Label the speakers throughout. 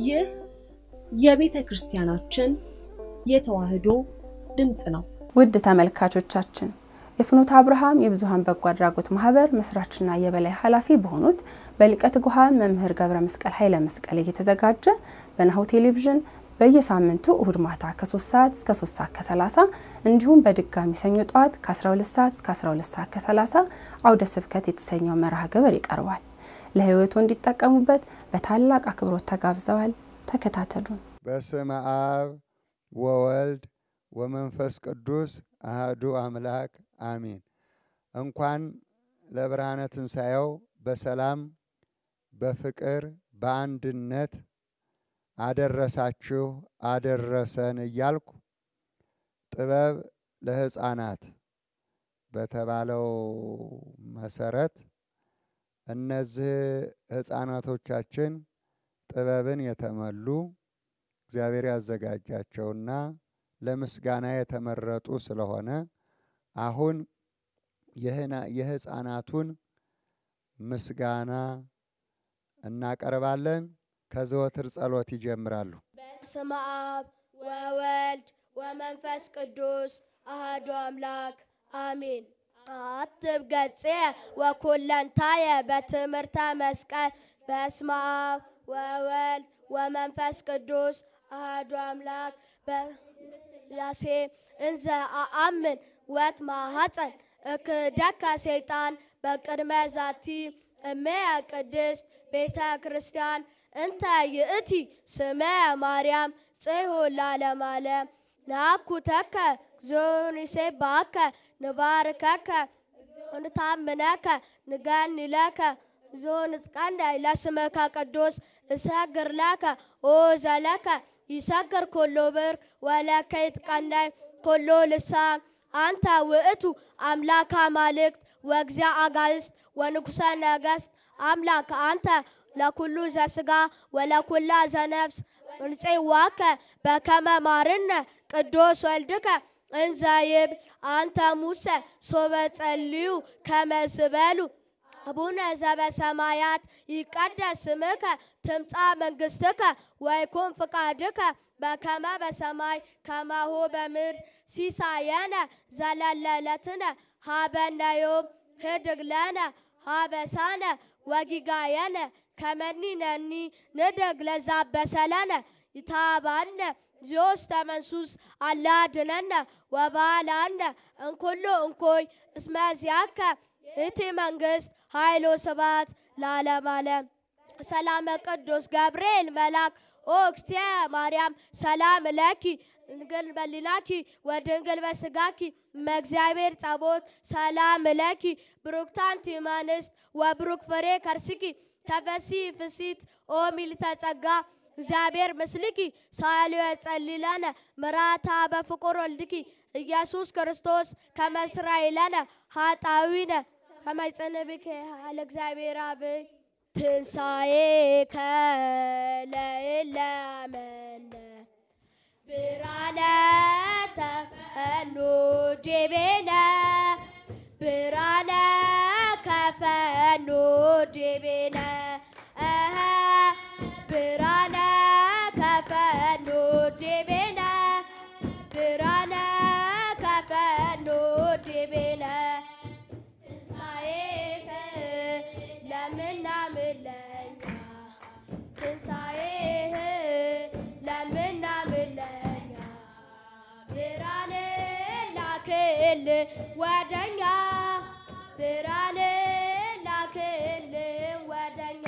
Speaker 1: ይህ የቤተ ክርስቲያናችን የተዋሕዶ ድምፅ ነው።
Speaker 2: ውድ ተመልካቾቻችን የፍኖተ አብርሃም የብዙኃን በጎ አድራጎት ማህበር መስራችና የበላይ ኃላፊ በሆኑት በሊቀ ትጉሃን መምህር ገብረ መስቀል ኃይለ መስቀል እየተዘጋጀ በናሁ ቴሌቪዥን በየሳምንቱ እሁድ ማታ ከ3 ሰዓት እስከ 3 ሰዓት ከ30 እንዲሁም በድጋሚ ሰኞ ጠዋት ከ12 ሰዓት እስከ 12 ሰዓት ከ30 አውደ ስብከት የተሰኘው መርሃ ግብር ይቀርባል። ለህይወቱ እንዲጠቀሙበት በታላቅ አክብሮት ተጋብዘዋል። ተከታተሉን።
Speaker 3: በስመ አብ ወወልድ ወመንፈስ ቅዱስ አህዱ አምላክ አሚን። እንኳን ለብርሃነ ትንሣኤው በሰላም በፍቅር በአንድነት አደረሳችሁ አደረሰን እያልኩ ጥበብ ለሕፃናት በተባለው መሰረት እነዚህ ሕፃናቶቻችን ጥበብን የተመሉ እግዚአብሔር ያዘጋጃቸውና ለምስጋና የተመረጡ ስለሆነ አሁን የሕፃናቱን ምስጋና እናቀርባለን። ከዘወትር ጸሎት ይጀምራሉ።
Speaker 4: በስመ አብ ወወልድ ወመንፈስ ቅዱስ አሐዱ አምላክ አሜን። አትብ ገጽ ወኩለንታየ በትምህርተ መስቀል በስመ አብ ወወልድ ወመንፈስ ቅዱስ አሐዱ አምላክ በስላሴ እንዘ አአምን ወት ማሐፀን እክደከ ሰይጣን በቅድመ ዛቲ እመየ ቅድስት ቤተ ክርስቲያን እንተ ይእቲ ስመ ማርያም ጽሑ ለዓለመ ዓለም ናኩተከ ዞኒሴባከ ንባርከከ ንታምነከ ንገኒለከ ዞንትቀንዳይ ለስምከ ቅዱስ እሰግር ለከ ኦ ዘለከ ይሰግር ኩሉ ብር ወለከ ይትቀንዳይ ኩሉ ልሳን አንተ ውእቱ አምላከ አማልክት ወእግዚአ አጋዕዝት ወንጉሠ ነገሥት አምላክ አንተ ለኩሉ ዘሥጋ ወለኩላ ዘነፍስ እንፄዋከ በከመ ማርነ ቅዱስ ወልድከ እንዘ ይብል አንተ ሙሴ ሶበ ጸልዩ ከመ ዝበሉ አቡነ ዘበሰማያት ይቀደስ ስምከ ትምጻእ መንግሥትከ ወይኩን ፍቃድከ በከመ በሰማይ ከማሁ በምድር ሲሳየነ ዘለለዕለትነ ሀበነ ዮም ህድግ ለነ ሀበሳነ ወጊጋየነ ከመ ንሕነኒ ንህድግ ለዘአበሰለነ ይታባነ ዚዮስተ መንሱስ አላ አድኅነነ ወባልዓነ እምኩሉ እንኮይ እስመ ዚአከ ይእቲ መንግሥት ኃይል ወስብሐት ለዓለመ ዓለም። ሰላመ ቅዱስ ገብርኤል መልአክ ኦ እግዝእትየ ማርያም ሰላም ለኪ ድንግል በሊናኪ ወድንግል በስጋኪ እመእግዚአብሔር ጸባኦት ሰላም ለኪ ብሩክት አንቲ እምአንስት ወብሩክ ፍሬ ከርስኪ ተፈሥሒ ፍሥሕት ኦ ምልዕተ ጸጋ እግዚአብሔር ምስልኪ ሳልዮ ጸልይ ለነ ምሕረተ በፍቁር ወልድኪ ኢየሱስ ክርስቶስ ከመ ይስረይ ለነ ኃጣውኢነ ከመ ይጽንዕ ብከ ኃይለ እግዚአብሔር አብ ትንሣኤከ ለእለ አመነ ብርሃነ ተፈኑ ዲቤነ ብርሃነ ከፈኑ ዲቤነ ብርሃነ ከፈኑ ዲቤነ ብርሃነ ከፈኑ ዲቤነ ትንሣኤከ ለምናምን ለኛ ትንሣኤህ ለምናምን ለኛ ብርሃን ላክል ወደኛ ብርሃን ላክል ወደኛ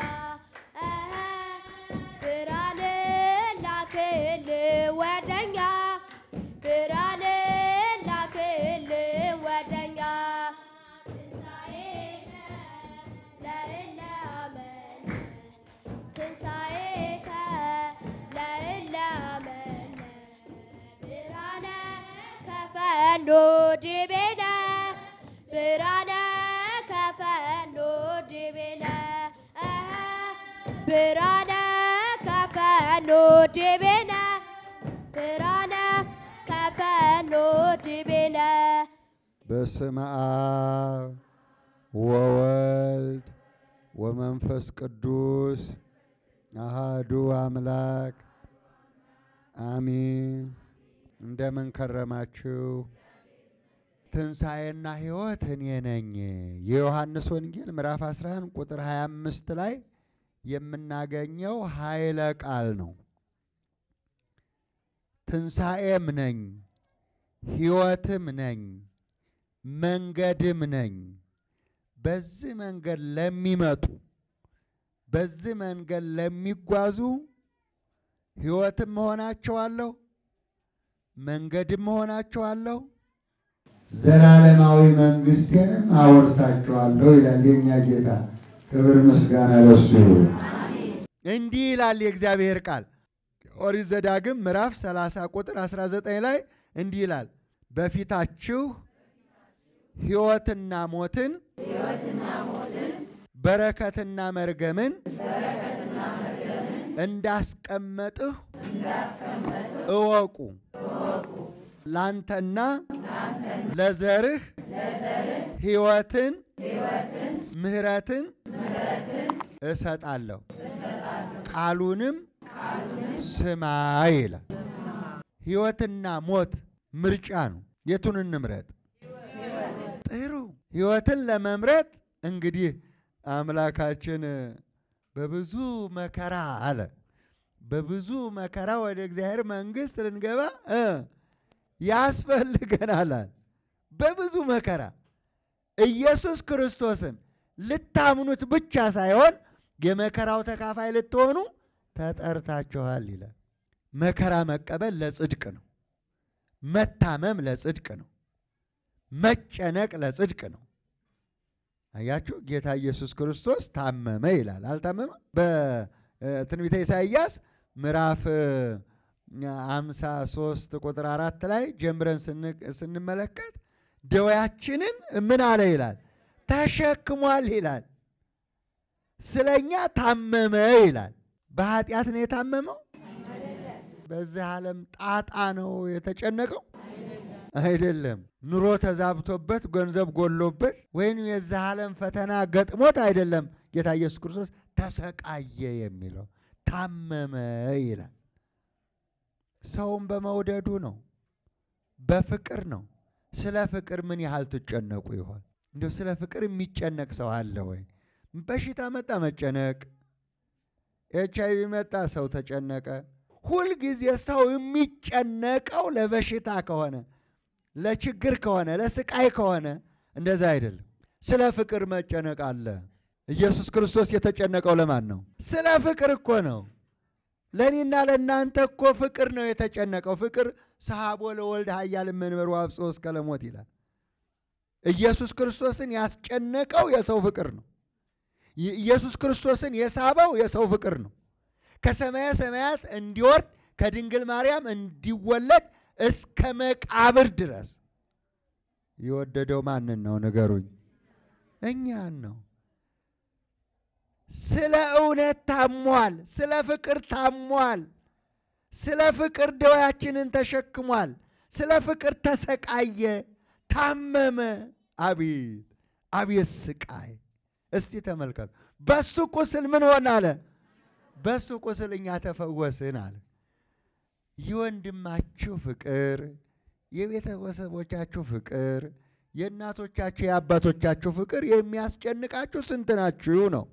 Speaker 4: ብርሃን ላክል ወደኛ ብርሃን ላክል ወደኛ ለእለ አመነ ትንሣኤከ ለእለ አመነ ብርሃነ ከፈኑ ዲቤነ ብርሃነ ከፈኑ ዲቤነ ብርሃነ ከፈኑ ዲቤነ ብርሃነ ከፈኑ ዲቤነ
Speaker 3: በስመ አብ ወወልድ ወመንፈስ ቅዱስ አሃዱ አምላክ አሚን። እንደምን ከረማችሁ? ትንሣኤና ሕይወት እኔ ነኝ። የዮሐንስ ወንጌል ምዕራፍ 11 ቁጥር 25 ላይ የምናገኘው ኃይለ ቃል ነው። ትንሣኤም ነኝ፣ ሕይወትም ነኝ፣ መንገድም ነኝ። በዚህ መንገድ ለሚመጡ በዚህ መንገድ ለሚጓዙ ሕይወትም መሆናቸዋለሁ፣ መንገድም መሆናቸዋለሁ፣ ዘላለማዊ መንግሥቴንም አወርሳቸዋለሁ ይላል የእኛ ጌታ። ክብር ምስጋና ለሱ ይሁን። እንዲህ ይላል የእግዚአብሔር ቃል ኦሪት ዘዳግም ምዕራፍ 30 ቁጥር 19 ላይ እንዲህ ይላል በፊታችሁ ሕይወትና ሞትን በረከትና መርገምን እንዳስቀመጥሁ እወቁ። ላንተና ለዘርህ ሕይወትን ምሕረትን እሰጣለሁ ቃሉንም ስማ ይላል። ሕይወትና ሞት ምርጫ ነው። የቱን እንምረጥ? ጥሩ ሕይወትን ለመምረጥ እንግዲህ አምላካችን በብዙ መከራ አለ በብዙ መከራ ወደ እግዚአብሔር መንግሥት ልንገባ እ ያስፈልገናል አለ። በብዙ መከራ ኢየሱስ ክርስቶስን ልታምኑት ብቻ ሳይሆን የመከራው ተካፋይ ልትሆኑ ተጠርታችኋል ይላል። መከራ መቀበል ለጽድቅ ነው። መታመም ለጽድቅ ነው። መጨነቅ ለጽድቅ ነው። አያችሁ፣ ጌታ ኢየሱስ ክርስቶስ ታመመ ይላል። አልታመመ? በትንቢተ ኢሳይያስ ምዕራፍ አምሳ ሶስት ቁጥር አራት ላይ ጀምረን ስንመለከት ደዌያችንን ምን አለ ይላል ተሸክሟል ይላል። ስለኛ ታመመ ይላል። በኃጢአት ነው የታመመው? በዚህ ዓለም ጣጣ ነው የተጨነቀው? አይደለም። ኑሮ ተዛብቶበት ገንዘብ ጎሎበት ወይም የዚህ ዓለም ፈተና ገጥሞት አይደለም። ጌታ ኢየሱስ ክርስቶስ ተሰቃየ የሚለው ታመመ ይላል። ሰውን በመውደዱ ነው፣ በፍቅር ነው። ስለ ፍቅር ምን ያህል ትጨነቁ ይሆን? እንዲሁ ስለ ፍቅር የሚጨነቅ ሰው አለ ወይ? በሽታ መጣ መጨነቅ፣ ኤች አይቪ መጣ ሰው ተጨነቀ። ሁልጊዜ ሰው የሚጨነቀው ለበሽታ ከሆነ ለችግር ከሆነ ለስቃይ ከሆነ እንደዛ አይደለም። ስለ ፍቅር መጨነቅ አለ። ኢየሱስ ክርስቶስ የተጨነቀው ለማን ነው? ስለ ፍቅር እኮ ነው። ለእኔና ለእናንተ እኮ ፍቅር ነው የተጨነቀው። ፍቅር ሰሐቦ ለወልድ ኃያል እምንበሩ አብጽሖ እስከ ለሞት ይላል። ኢየሱስ ክርስቶስን ያስጨነቀው የሰው ፍቅር ነው። ኢየሱስ ክርስቶስን የሳበው የሰው ፍቅር ነው። ከሰማየ ሰማያት እንዲወርድ ከድንግል ማርያም እንዲወለድ እስከ መቃብር ድረስ የወደደው ማንን ነው? ንገሩኝ። እኛን ነው። ስለ እውነት ታሟል። ስለ ፍቅር ታሟል። ስለ ፍቅር ደዌያችንን ተሸክሟል። ስለ ፍቅር ተሰቃየ፣ ታመመ። አቤት አቤት ስቃይ! እስቲ ተመልከቱ። በሱ ቁስል ምን ሆነ አለ? በሱ ቁስል እኛ ተፈወስን አለ። የወንድማችሁ ፍቅር፣ የቤተሰቦቻችሁ ፍቅር፣ የእናቶቻችሁ የአባቶቻችሁ ፍቅር የሚያስጨንቃችሁ ስንት ናችሁ ነው።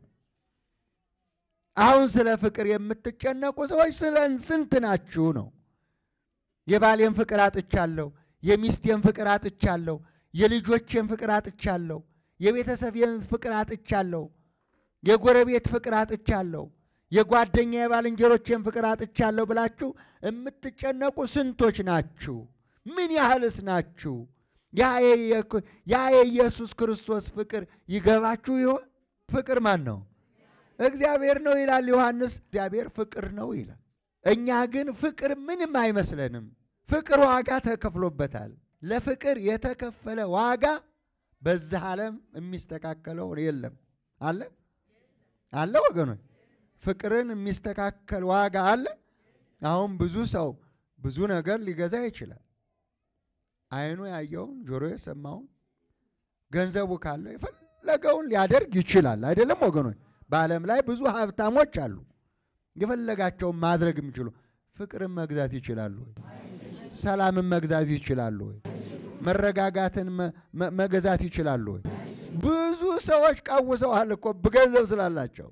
Speaker 3: አሁን ስለ ፍቅር የምትጨነቁ ሰዎች ስለ ስንት ናችሁ ነው። የባሌን ፍቅር አጥቻለሁ፣ የሚስቴን ፍቅር አጥቻለሁ፣ የልጆቼን ፍቅር አጥቻለሁ፣ የቤተሰቤን ፍቅር አጥቻለሁ፣ የጎረቤት ፍቅር አጥቻለሁ የጓደኛ የባልንጀሮቼን ፍቅር አጥቻለሁ ብላችሁ የምትጨነቁ ስንቶች ናችሁ? ምን ያህልስ ናችሁ? ያ የኢየሱስ ክርስቶስ ፍቅር ይገባችሁ ይሆን? ፍቅር ማን ነው? እግዚአብሔር ነው ይላል ዮሐንስ። እግዚአብሔር ፍቅር ነው ይላል። እኛ ግን ፍቅር ምንም አይመስለንም። ፍቅር ዋጋ ተከፍሎበታል። ለፍቅር የተከፈለ ዋጋ በዚህ ዓለም የሚስተካከለው የለም። አለ አለ ወገኖች ፍቅርን የሚስተካከል ዋጋ አለ። አሁን ብዙ ሰው ብዙ ነገር ሊገዛ ይችላል። ዓይኑ ያየውን ጆሮ የሰማውን ገንዘቡ ካለው የፈለገውን ሊያደርግ ይችላል። አይደለም ወገኖች? በዓለም ላይ ብዙ ሀብታሞች አሉ። የፈለጋቸውን ማድረግ የሚችሉ ፍቅርን መግዛት ይችላሉ ወይ? ሰላምን መግዛት ይችላሉ ወይ? መረጋጋትን መ- መ- መገዛት ይችላሉ ወይ? ብዙ ሰዎች ቀውሰዋል እኮ በገንዘብ ስላላቸው።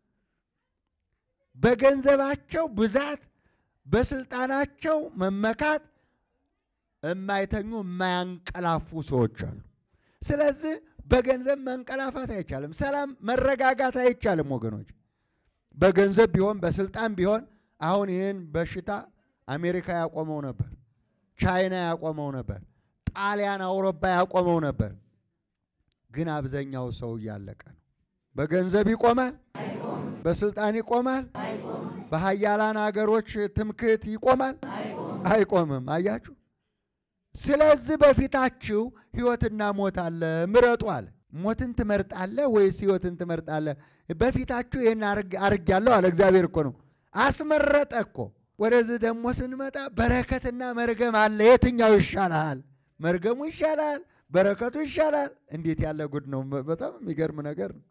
Speaker 3: በገንዘባቸው ብዛት፣ በስልጣናቸው መመካት የማይተኙ የማያንቀላፉ ሰዎች አሉ። ስለዚህ በገንዘብ መንቀላፋት አይቻልም። ሰላም መረጋጋት አይቻልም ወገኖች። በገንዘብ ቢሆን በስልጣን ቢሆን አሁን ይህን በሽታ አሜሪካ ያቆመው ነበር፣ ቻይና ያቆመው ነበር፣ ጣሊያን አውሮፓ ያቆመው ነበር። ግን አብዛኛው ሰው እያለቀ ነው። በገንዘብ ይቆማል፣ በስልጣን ይቆማል፣ በሀያላን አገሮች ትምክህት ይቆማል፣ አይቆምም። አያችሁ። ስለዚህ በፊታችሁ ሕይወትና ሞት አለ፣ ምረጡ አለ። ሞትን ትመርጣለህ ወይስ ሕይወትን ትመርጣለህ? በፊታችሁ ይህን አርጊያለሁ አለ። እግዚአብሔር እኮ ነው አስመረጠ እኮ። ወደዚህ ደግሞ ስንመጣ በረከትና መርገም አለ። የትኛው ይሻልሃል? መርገሙ ይሻላል? በረከቱ ይሻላል? እንዴት ያለ ጉድ ነው! በጣም የሚገርም ነገር ነው።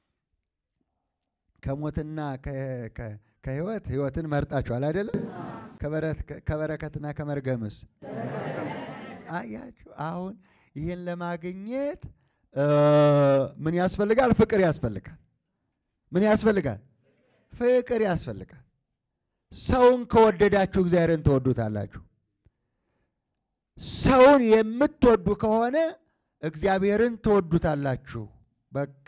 Speaker 3: ከሞትና ከ- ከ- ከሕይወት ሕይወትን መርጣችኋል አይደለም? ከበረ- ከበረከትና ከመርገምስ አያችሁ። አሁን ይህን ለማግኘት እ ምን ያስፈልጋል? ፍቅር ያስፈልጋል። ምን ያስፈልጋል? ፍቅር ያስፈልጋል። ሰውን ከወደዳችሁ እግዚአብሔርን ትወዱታላችሁ። ሰውን የምትወዱ ከሆነ እግዚአብሔርን ትወዱታላችሁ። በቃ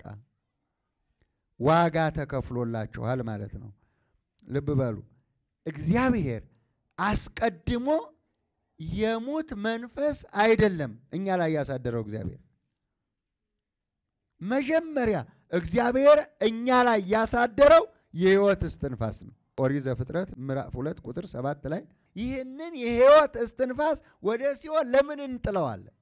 Speaker 3: ዋጋ ተከፍሎላችኋል ማለት ነው። ልብ በሉ። እግዚአብሔር አስቀድሞ የሙት መንፈስ አይደለም እኛ ላይ ያሳደረው እግዚአብሔር መጀመሪያ እግዚአብሔር እኛ ላይ ያሳደረው የሕይወት እስትንፋስ ነው። ኦሪት ዘፍጥረት ምዕራፍ ሁለት ቁጥር ሰባት ላይ ይህንን የሕይወት እስትንፋስ ወደ ሲኦል ለምን እንጥለዋለን?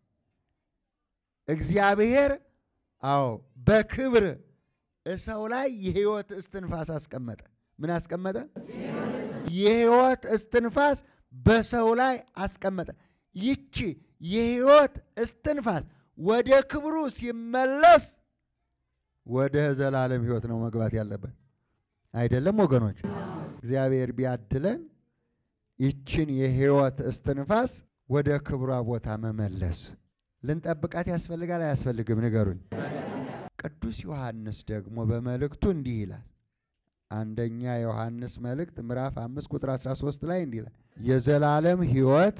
Speaker 3: እግዚአብሔር አዎ በክብር ሰው ላይ የሕይወት እስትንፋስ አስቀመጠ። ምን አስቀመጠ? የሕይወት እስትንፋስ በሰው ላይ አስቀመጠ። ይቺ የሕይወት እስትንፋስ ወደ ክብሩ ሲመለስ ወደ ዘላለም ሕይወት ነው መግባት ያለበት አይደለም ወገኖች? እግዚአብሔር ቢያድለን ይችን የሕይወት እስትንፋስ ወደ ክብሯ ቦታ መመለስ ልንጠብቃት ያስፈልጋል አያስፈልግም? ንገሩኝ። ቅዱስ ዮሐንስ ደግሞ በመልእክቱ እንዲህ ይላል። አንደኛ ዮሐንስ መልእክት ምዕራፍ አምስት ቁጥር 13 ላይ እንዲህ ይላል የዘላለም ሕይወት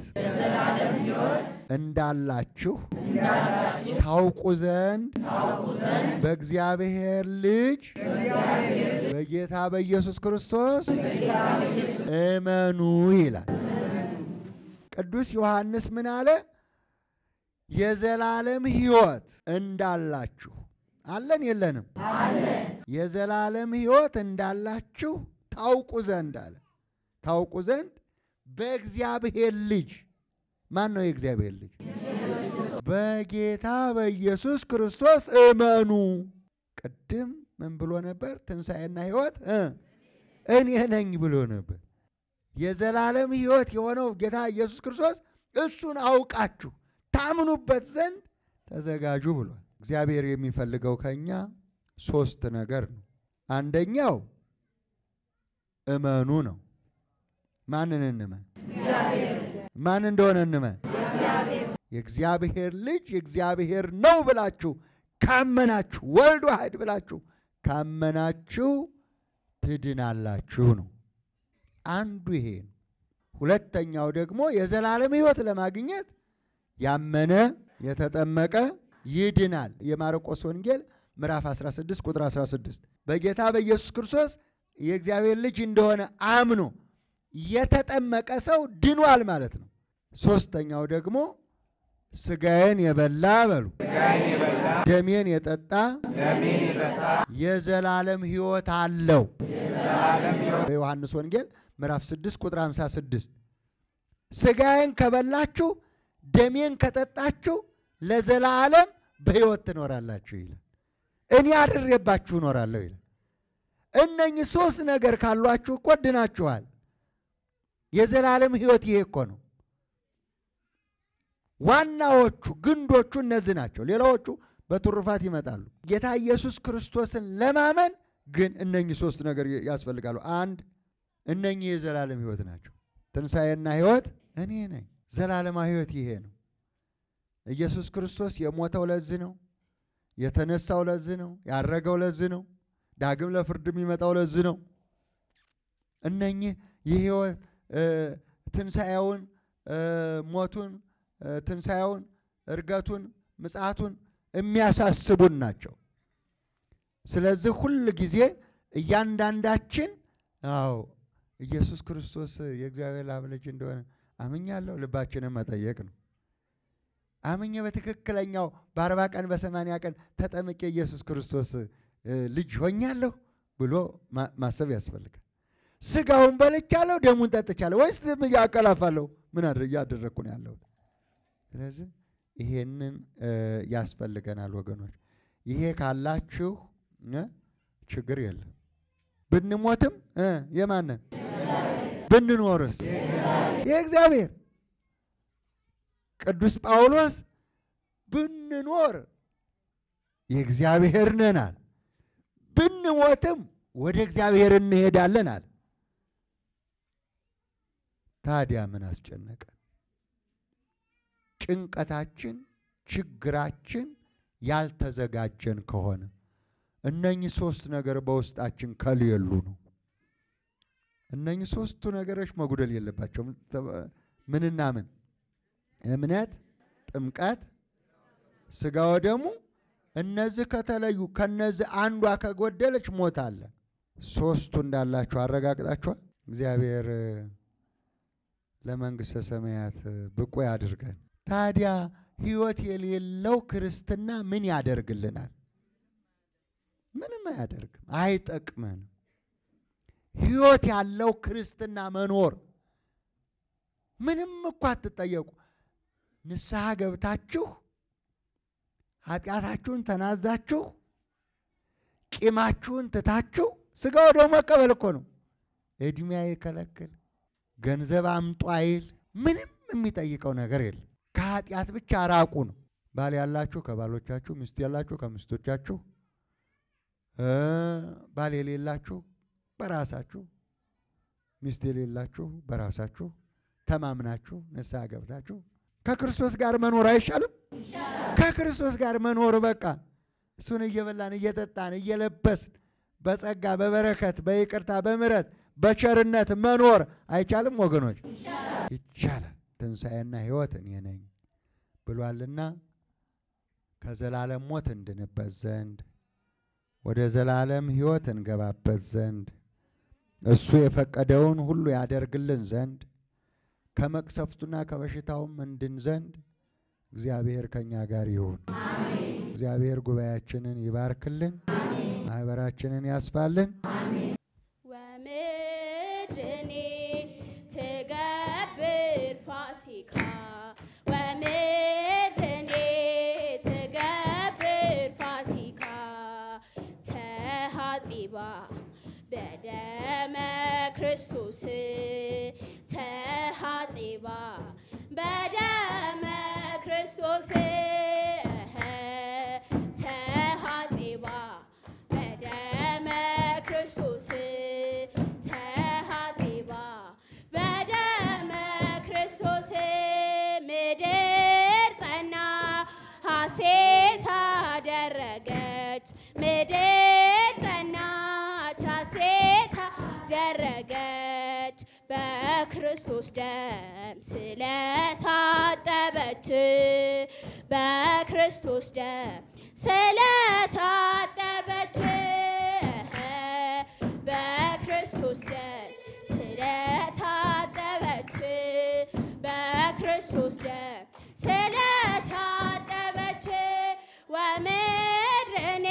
Speaker 3: እንዳላችሁ ታውቁ ዘንድ በእግዚአብሔር ልጅ በጌታ በኢየሱስ ክርስቶስ እመኑ ይላል። ቅዱስ ዮሐንስ ምን አለ? የዘላለም ሕይወት እንዳላችሁ አለን የለንም? የዘላለም ሕይወት እንዳላችሁ ታውቁ ዘንድ አለ። ታውቁ ዘንድ በእግዚአብሔር ልጅ ማን ነው የእግዚአብሔር ልጅ? በጌታ በኢየሱስ ክርስቶስ እመኑ። ቅድም ምን ብሎ ነበር? ትንሣኤና ሕይወት እ እኔ ነኝ ብሎ ነበር። የዘላለም ሕይወት የሆነው ጌታ ኢየሱስ ክርስቶስ እሱን አውቃችሁ ታምኑበት ዘንድ ተዘጋጁ ብሏል። እግዚአብሔር የሚፈልገው ከኛ ሶስት ነገር ነው። አንደኛው እመኑ ነው። ማንን እንመን? ማን እንደሆነ እንመን። የእግዚአብሔር ልጅ የእግዚአብሔር ነው ብላችሁ ካመናችሁ፣ ወልድ ዋሕድ ብላችሁ ካመናችሁ ትድናላችሁ ነው። አንዱ ይሄ ነው። ሁለተኛው ደግሞ የዘላለም ሕይወት ለማግኘት ያመነ የተጠመቀ ይድናል። የማርቆስ ወንጌል ምዕራፍ 16 ቁጥር 16 በጌታ በኢየሱስ ክርስቶስ የእግዚአብሔር ልጅ እንደሆነ አምኖ የተጠመቀ ሰው ድኗል ማለት ነው። ሶስተኛው ደግሞ ስጋዬን የበላ በሉ ደሜን የጠጣ የዘላለም ሕይወት አለው። በዮሐንስ ወንጌል ምዕራፍ 6 ቁጥር 56 ስጋዬን ከበላችሁ ደሜን ከጠጣችሁ ለዘላለም በሕይወት ትኖራላችሁ ይላል። እኔ አድሬባችሁ እኖራለሁ ይላል። እነኚህ ሶስት ነገር ካሏችሁ እኮ ድናችኋል። የዘላለም ሕይወት ይሄ እኮ ነው። ዋናዎቹ ግንዶቹ እነዚህ ናቸው። ሌላዎቹ በትሩፋት ይመጣሉ። ጌታ ኢየሱስ ክርስቶስን ለማመን ግን እነኚህ ሶስት ነገር ያስፈልጋሉ። አንድ እነኚህ የዘላለም ሕይወት ናቸው። ትንሣኤና ሕይወት እኔ ነኝ። ዘላለማዊ ሕይወት ይሄ ነው። ኢየሱስ ክርስቶስ የሞተው ለዚህ ነው። የተነሳው ለዚህ ነው። ያረገው ለዚህ ነው። ዳግም ለፍርድ የሚመጣው ለዚህ ነው። እነኚህ የሕይወት ትንሣኤውን፣ ሞቱን፣ ትንሣኤውን፣ እርገቱን፣ ምጽአቱን የሚያሳስቡን ናቸው። ስለዚህ ሁል ጊዜ እያንዳንዳችን አዎ ኢየሱስ ክርስቶስ የእግዚአብሔር አብ ልጅ እንደሆነ አምኛለሁ ልባችንን መጠየቅ ነው። አምኜ በትክክለኛው በአርባ ቀን በሰማንያ ቀን ተጠምቄ ኢየሱስ ክርስቶስ ልጅ ሆኛለሁ ብሎ ማሰብ ያስፈልጋል። ስጋውን በልቻለሁ፣ ደሙን ጠጥቻለሁ ወይስ ያቀላፋለሁ? ምን እያደረግኩ ነው ያለሁት? ስለዚህ ይሄንን ያስፈልገናል ወገኖች። ይሄ ካላችሁ ችግር የለም። ብንሞትም የማንን ብንኖርስ የእግዚአብሔር ቅዱስ ጳውሎስ ብንኖር የእግዚአብሔር ነናል፣ ብንሞትም ወደ እግዚአብሔር እንሄዳለን አለ። ታዲያ ምን አስጨነቀን? ጭንቀታችን፣ ችግራችን ያልተዘጋጀን ከሆነ እነኚህ ሶስት ነገር በውስጣችን ከሌሉ ነው። እነኚህ ሶስቱ ነገሮች መጉደል የለባቸውም። ምንና ምን? እምነት፣ ጥምቀት፣ ስጋ ወደሙ። እነዚህ ከተለዩ ከነዚህ አንዷ ከጎደለች ሞት አለ። ሶስቱ እንዳላችሁ አረጋግጣችኋል። እግዚአብሔር ለመንግሥተ ሰማያት ብቁ ያድርገን። ታዲያ ሕይወት የሌለው ክርስትና ምን ያደርግልናል? ምንም አያደርግም፣ አይጠቅመንም። ሕይወት ያለው ክርስትና መኖር ምንም እኮ አትጠየቁ። ንስሐ ገብታችሁ ኃጢአታችሁን ተናዛችሁ ቂማችሁን ትታችሁ ስጋ ወደሙ መቀበል እኮ ነው። ዕድሜ አይከለክል፣ ገንዘብ አምጡ አይል፣ ምንም የሚጠይቀው ነገር የለም። ከኃጢአት ብቻ ራቁ ነው። ባል ያላችሁ ከባሎቻችሁ፣ ሚስት ያላችሁ ከሚስቶቻችሁ፣ ባል የሌላችሁ በራሳችሁ፣ ሚስት የሌላችሁ በራሳችሁ ተማምናችሁ ንስሐ ገብታችሁ ከክርስቶስ ጋር መኖር አይሻልም? ከክርስቶስ ጋር መኖር በቃ እሱን እየበላን እየጠጣን እየለበስን በጸጋ በበረከት በይቅርታ በምሕረት በቸርነት መኖር አይቻልም ወገኖች? ይቻላል። ትንሣኤና ሕይወት እኔ ነኝ ብሏልና ከዘላለም ሞት እንድንበት ዘንድ ወደ ዘላለም ሕይወት እንገባበት ዘንድ እሱ የፈቀደውን ሁሉ ያደርግልን ዘንድ ከመቅሰፍቱና ከበሽታውም እንድን ዘንድ እግዚአብሔር ከእኛ ጋር ይሁን። እግዚአብሔር ጉባኤያችንን ይባርክልን፣ ማህበራችንን ያስፋልን።
Speaker 4: ወምድኔ ትገብር ፋሲካ ወምድኔ ትገብር ፋሲካ ተሐጺባ በደመ ክርስቶስ ተሐጺባ በደመ ክርስቶስ እኸ ተሐጺባ በደመ ክርስቶስ ተሐጺባ በደመ ክርስቶስ ምድር ጸና ሐሴት አደረገች ምድር ጸናች ሐሴት አደረገች በክርስቶስ ደም ስለታጠበች በክርስቶስ ደም ስለታጠበች በክርስቶስ ደም ስለታጠበች በክርስቶስ ደም ስለታጠበች ወምድርኔ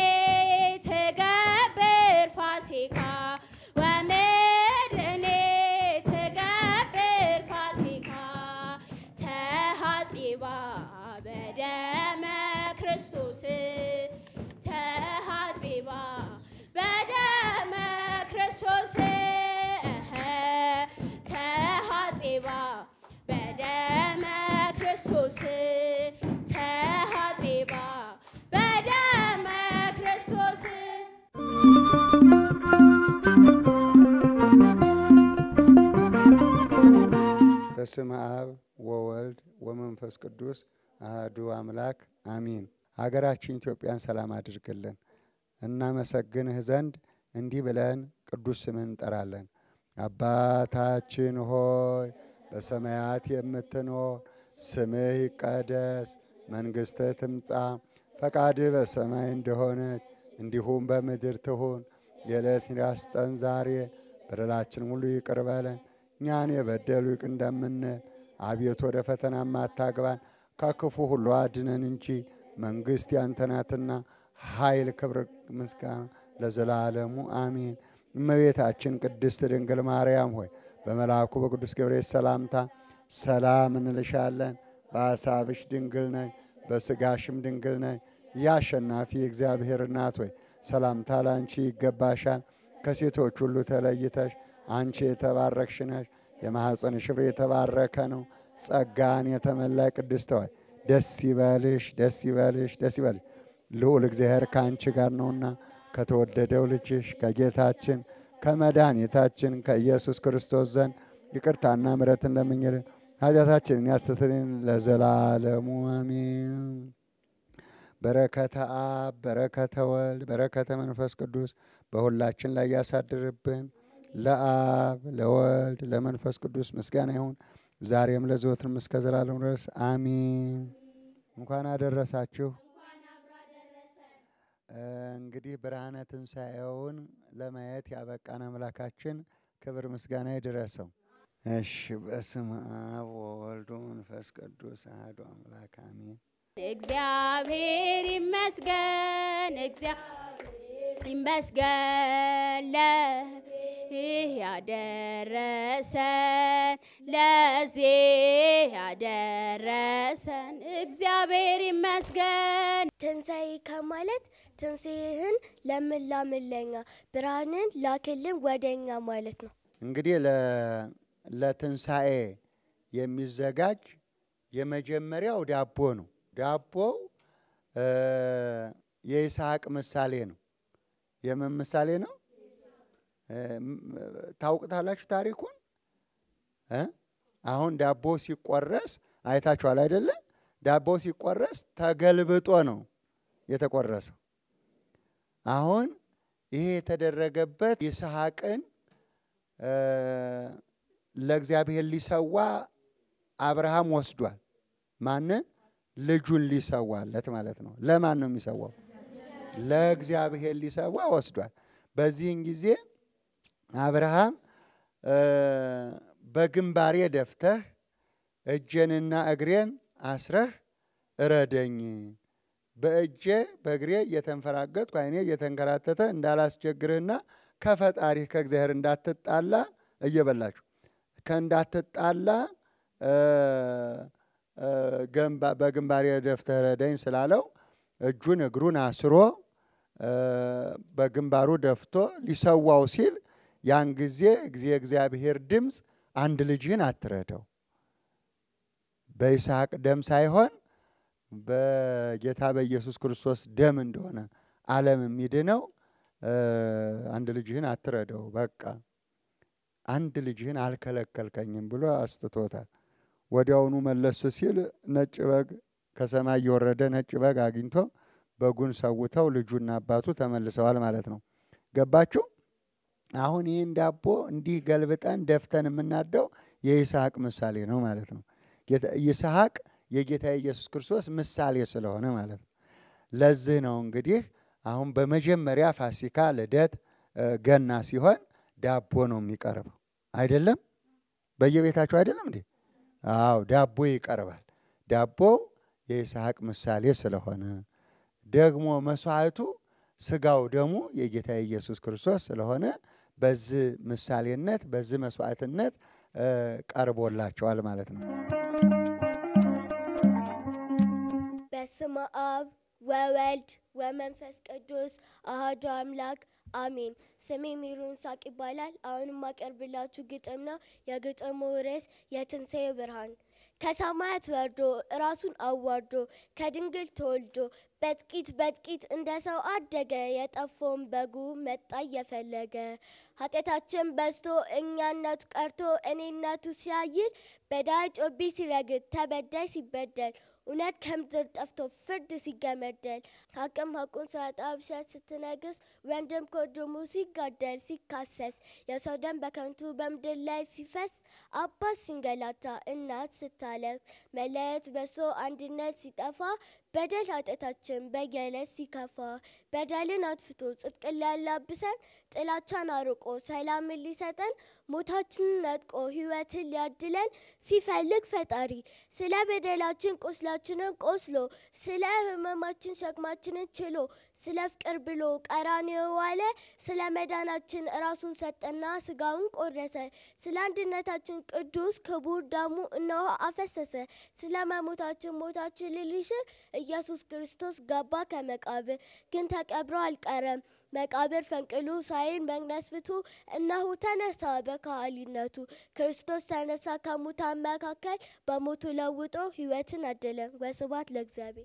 Speaker 4: ትገብር ፋሲካ ወምድርኔ ትገብር ፋሲካ ተሐጺባ በደመ ክርስቶስ ተሐጺባ በደመ ክርስቶስ እኸ ተሐጺባ በደመ ክርስቶስ ተሐጺባ በደመ ክርስቶስ
Speaker 5: በስመ አብ ወወልድ ወመንፈስ ቅዱስ አህዱ አምላክ አሚን። ሀገራችን ኢትዮጵያን ሰላም አድርግልን። እናመሰግንህ ዘንድ እንዲህ ብለን ቅዱስ ስምን እንጠራለን። አባታችን ሆይ በሰማያት የምትኖር ስምህ ይቀደስ፣ መንግሥትህ ትምጻ፣ ፈቃድህ በሰማይ እንደሆነች እንዲሁም በምድር ትሁን። የዕለት እንጀራችንን ስጠን ዛሬ፣ በደላችን ሁሉ ይቅር በለን እኛን የበደሉ ይቅር እንደምንል፣ አቤቱ ወደ ፈተና አታግባን ከክፉ ሁሉ አድነን እንጂ መንግሥት ያንተ ናትና ኃይል፣ ክብር፣ ምስጋና ለዘላለሙ አሜን። እመቤታችን ቅድስት ድንግል ማርያም ሆይ በመልአኩ በቅዱስ ገብርኤል ሰላምታ ሰላም እንልሻለን። በሐሳብሽ ድንግል ነሽ፣ በሥጋሽም ድንግል ነሽ። የአሸናፊ እግዚአብሔር እናት ሆይ ሰላምታ ላንቺ ይገባሻል። ከሴቶች ሁሉ ተለይተሽ አንቺ የተባረክሽ ነሽ፣ የማኅፀንሽ ፍሬ የተባረከ ነው። ጸጋን የተመላይ ቅድስት ሆይ ደስ ይበልሽ፣ ደስ ይበልሽ፣ ደስ ይበልሽ ልዑል እግዚአብሔር ከአንቺ ጋር ነውና ከተወደደው ልጅሽ ከጌታችን ከመድኃኒታችን ከኢየሱስ ክርስቶስ ዘንድ ይቅርታና ምሕረትን ለምኝልን ኃጢአታችንን ያስተሰርይልን ለዘላለሙ አሜን። በረከተ አብ በረከተ ወልድ በረከተ መንፈስ ቅዱስ በሁላችን ላይ ያሳድርብን። ለአብ ለወልድ ለመንፈስ ቅዱስ ምስጋና ይሁን ዛሬም ለዘወትርም እስከ ዘላለም ድረስ አሜን። እንኳን አደረሳችሁ። እንግዲህ ብርሃነ ትንሣኤውን ለማየት ያበቃን አምላካችን ክብር ምስጋና ይድረሰው። እሺ፣ በስመ አብ ወወልድ ወመንፈስ ቅዱስ አሐዱ አምላክ አሜን።
Speaker 4: እግዚአብሔር ይመስገን፣ እግዚአብሔር ይመስገን ለዚህ ያደረሰን ለዚህ ያደረሰን እግዚአብሔር ይመስገን።
Speaker 6: ትንሣኤ ከማለት ትንሣኤህን ለምን ላምለኛ ብርሃንን ላክልን ወደኛ ማለት ነው።
Speaker 5: እንግዲህ ለ- ለትንሣኤ የሚዘጋጅ የመጀመሪያው ዳቦ ነው። ዳቦው እ የይስሐቅ ምሳሌ ነው። የምን ምሳሌ ነው? እ ም- ታውቁታላችሁ ታሪኩን እ አሁን ዳቦ ሲቆረስ አይታችኋል አይደለ? ዳቦ ሲቆረስ ተገልብጦ ነው የተቆረሰው። አሁን ይሄ የተደረገበት ይስሐቅን እ ለእግዚአብሔር ሊሰዋ አብርሃም ወስዷል። ማንን? ልጁን ሊሰዋለት ማለት ነው። ለማን ነው የሚሰዋው? ለእግዚአብሔር ሊሰዋ ወስዷል። በዚህን ጊዜ አብርሃም እ በግንባሬ ደፍተህ እጄንና እግሬን አስረህ እረደኝ፣ በእጄ በእግሬ እየተንፈራገጥኩ ዓይኔ እየተንከራተተ እንዳላስቸግርህና ከፈጣሪህ ከእግዚአብሔር እንዳትጣላ እየበላችሁ ከእንዳትጣላ እ እ ገንባ- በግንባሬ ደፍተህ ረደኝ ስላለው እጁን እግሩን አስሮ እ በግንባሩ ደፍቶ ሊሰዋው ሲል ያን ጊዜ ጊዜ እግዚአብሔር ድምፅ አንድ ልጅህን አትረደው በይስሐቅ ደም ሳይሆን በጌታ በኢየሱስ ክርስቶስ ደም እንደሆነ ዓለም የሚድነው እ አንድ ልጅህን አትረደው፣ በቃ አንድ ልጅህን አልከለከልከኝም ብሎ አስትቶታል። ወዲያውኑ መለስ ሲል ነጭ በግ ከሰማይ የወረደ ነጭ በግ አግኝቶ በጉን ሰውተው ልጁና አባቱ ተመልሰዋል ማለት ነው። ገባችሁ? አሁን ይህን ዳቦ እንዲህ ገልብጠን ደፍተን የምናደው የይስሐቅ ምሳሌ ነው ማለት ነው። ጌታ- ይስሐቅ የጌታ ኢየሱስ ክርስቶስ ምሳሌ ስለሆነ ማለት ነው። ለዚህ ነው እንግዲህ አሁን በመጀመሪያ ፋሲካ፣ ልደት፣ እ ገና ሲሆን ዳቦ ነው የሚቀርበው አይደለም? በየቤታችሁ አይደለም እንዴ? አዎ ዳቦ ይቀርባል። ዳቦው የይስሐቅ ምሳሌ ስለሆነ ደግሞ መስዋዕቱ ስጋው ደሙ የጌታ ኢየሱስ ክርስቶስ ስለሆነ በዚህ ምሳሌነት በዚህ መስዋዕትነት እ ቀርቦላቸዋል ማለት ነው።
Speaker 6: በስመ አብ ወወልድ ወመንፈስ ቅዱስ አሐዱ አምላክ አሜን። ስሜ ሜሮን ሳቅ ይባላል። አሁን የማቀርብላችሁ ግጥም ነው። የግጥሙ ርዕስ የትንሣኤ ብርሃን። ከሰማያት ወርዶ ራሱን አዋርዶ ከድንግል ተወልዶ በጥቂት በጥቂት እንደ ሰው አደገ። የጠፋውን በጉ መጣ እየፈለገ ኃጢአታችን በዝቶ እኛነቱ ቀርቶ እኔነቱ ሲያይል በዳይ ጮቤ ሲረግጥ ተበዳይ ሲበደል እውነት ከምድር ጠፍቶ ፍርድ ሲገመደል ሀቅም ሀቁን ሳያጣ ውሸት ስትነግስ ወንድም ከወንድሙ ሲጋደል ሲካሰስ የሰው ደም በከንቱ በምድር ላይ ሲፈስ አባት ሲንገላታ እናት ስታለቅስ መለየት በዝቶ አንድነት ሲጠፋ በደል ኃጢአታችን በየዕለት ሲከፋ በደልን አጥፍቶ ጽድቅን ሊያላብሰን ጥላቻን አርቆ ሰላምን ሊሰጠን ሞታችንን ነጥቆ ሕይወትን ሊያድለን ሲፈልግ ፈጣሪ ስለ በደላችን ቁስላችንን ቆስሎ ስለ ሕመማችን ሸክማችንን ችሎ ስለ ፍቅር ብሎ ቀራንዮ ዋለ። ስለ መዳናችን ራሱን ሰጠና ስጋውን ቆረሰ። ስለ አንድነታችን ቅዱስ ክቡር ደሙ እነሆ አፈሰሰ። ስለ መሞታችን ሞታችን ሊሽር ኢየሱስ ክርስቶስ ገባ ከመቃብር ግን ተቀብሮ አልቀረም። መቃብር ፈንቅሉ ሳይን መግነዝ ፍቱ እነሆ ተነሳ በካህሊነቱ ክርስቶስ ተነሳ ከሙታን መካከል በሞቱ ለውጦ ሕይወትን አደለን። ወስብሐት ለእግዚአብሔር።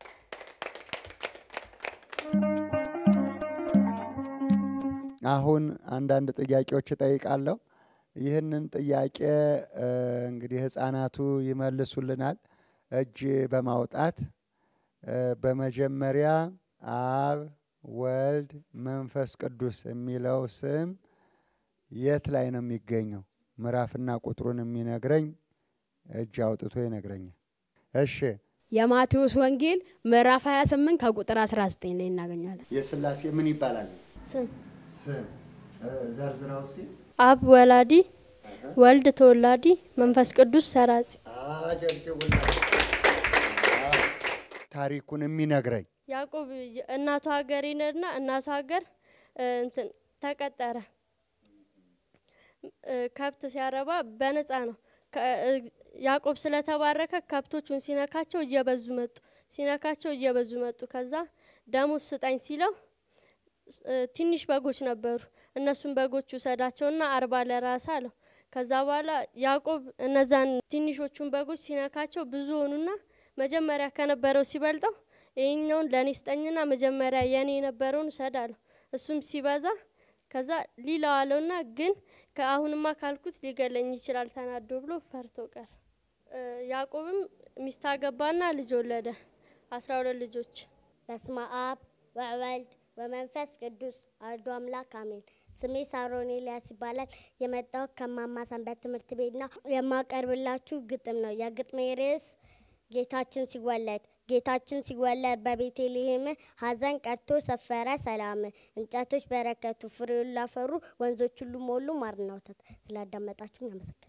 Speaker 5: አሁን አንዳንድ ጥያቄዎች እጠይቃለሁ። ይህንን ጥያቄ እ፣ እንግዲህ ህፃናቱ ይመልሱልናል እጅ በማውጣት እ፣ በመጀመሪያ አብ ወልድ መንፈስ ቅዱስ የሚለው ስም የት ላይ ነው የሚገኘው? ምዕራፍና ቁጥሩን የሚነግረኝ እጅ አውጥቶ ይነግረኛል። እሺ
Speaker 7: የማቴዎስ ወንጌል ምዕራፍ 28 ከቁጥር 19 ላይ እናገኛለን።
Speaker 5: የስላሴ ምን ይባላል?
Speaker 6: ስም
Speaker 5: ስም ዘርዝራ ውስጥ
Speaker 8: አብ ወላዲ፣ ወልድ ተወላዲ፣ መንፈስ ቅዱስ ሰራጺ።
Speaker 5: ታሪኩን የሚነግረኝ
Speaker 8: ያዕቆብ እናቱ ሀገር ይነድና እናቱ ሀገር እ፣ እንትን ተቀጠረ። እ፣ ከብት ሲያረባ በነፃ ነው። ከ- እ፣ ያዕቆብ ስለተባረከ ከብቶቹን ሲነካቸው እየበዙ መጡ። ሲነካቸው እየበዙ መጡ። ከዛ ደሞዝ ስጠኝ ሲለው እ፣ ትንሽ በጎች ነበሩ። እነሱን በጎች ውሰዳቸውና አርባ ለራስ አለው። ከዛ በኋላ ያዕቆብ እነዛን ትንሾቹን በጎች ሲነካቸው ብዙ ሆኑና መጀመሪያ ከነበረው ሲበልጠው ይህኛውን ለእኔ ስጠኝና መጀመሪያ የኔ የነበረውን ውሰድ አለው። እሱም ሲበዛ ከዛ ሊላው አለውና ግን ከአሁንማ ካልኩት ሊገለኝ ይችላል ተናዶ ብሎ ፈርቶ ቀረ። እ፣ ያዕቆብም ሚስት አገባና ልጅ ወለደ። አስራ ሁለት ልጆች
Speaker 6: በስመ አብ ወወልድ ወመንፈስ ቅዱስ አሐዱ አምላክ አሜን። ስሜ ሳሮን ኤልያስ ይባላል። የመጣሁት ከማማ ሰንበት ትምህርት ቤት ነው። የማቀርብላችሁ ግጥም ነው። የግጥሜ ርዕስ ጌታችን ሲወለድ ጌታችን ሲወለድ በቤተልሔም ሐዘን ቀርቶ ሰፈረ ሰላም። እንጨቶች በረከቱ ፍሬውን ላፈሩ ወንዞች ሁሉ ሞሉ ማርና ወተት። ስላዳመጣችሁኝ አመሰግናለሁ።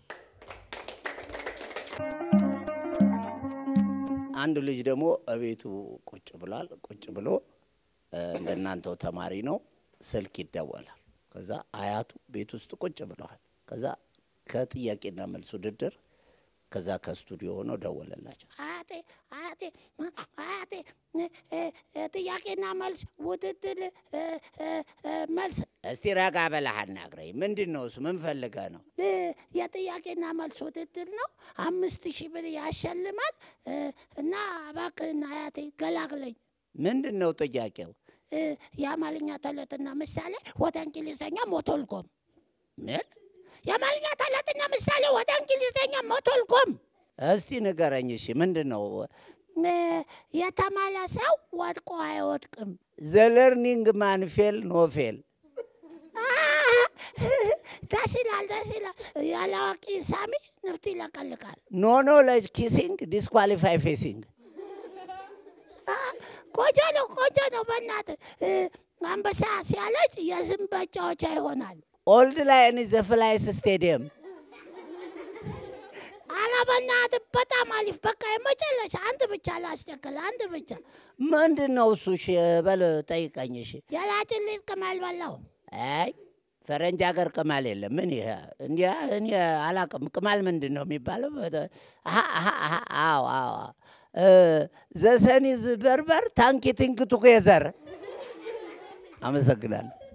Speaker 9: አንድ ልጅ ደግሞ እቤቱ ቁጭ ብሏል። ቁጭ ብሎ እ፣ እንደናንተው ተማሪ ነው። ስልክ ይደወላል። ከዛ አያቱ ቤት ውስጥ ቁጭ ብለዋል። ከዛ ከጥያቄና መልስ ውድድር ከዛ ከስቱዲዮ ሆኖ ደወለላቸው። አያቴ አያቴ አያቴ እ፣ እ፣ ጥያቄና መልስ ውድድር እ፣ እ፣ እ፣ መልስ። እስቲ ረጋ በለህ አናግረኝ። ምንድን ነው እሱ? ምን ፈልገህ ነው? እ፣ የጥያቄና መልስ ውድድር ነው። አምስት ሺህ ብር ያሸልማል እ፣ እና እባክህን አያቴ ገላግለኝ። ምንድን ነው ጥያቄው? እ፣ የአማርኛ ተረትና ምሳሌ ወደ እንግሊዝኛ ሞቶልኮም ምን የአማርኛ ተረትና ምሳሌ ወደ እንግሊዝኛ ሞቶልኮም። እስቲ ንገረኝ። እሺ ምንድን ነው? እ፣ የተማረ ሰው ወድቆ አይወድቅም። ዘለርኒንግ ማን ፌል ኖ ፌል። ደስ ይላል፣ ደስ ይላል። ያለ አዋቂ ሳሚ ንፍጡ ይለቀልቃል። ኖ ኖሌጅ ኪሲንግ ዲስኳሊፋይ ፌሲንግ። ቆንጆ ነው፣ ቆንጆ ነው። በእናትህ እ፣ አንበሳ ሲያለጭ የዝም መጫወቻ ይሆናል። ኦልድ ላይን ዘ ፍላይስ ስቴዲየም። ኧረ በእናትህ በጣም አሪፍ። በቃ የመጨረሻ አንድ ብቻ ላስቸክል፣ አንድ ብቻ። ምንድን ነው እሱ? እሺ በል ጠይቀኝ። እሺ የላጭን ልጅ ቅማል በላው። አይ ፈረንጅ ሀገር ቅማል የለም። ምን ይሄ እንዲያ እኔ አላቅም። ቅማል ምንድን ነው የሚባለው? አሀ፣ አሀ፣ አሀ፣ አዎ አዎ ዘሰኒዝ በርበር ታንኪ ቲንክ ቱጌዘር። አመሰግናለሁ።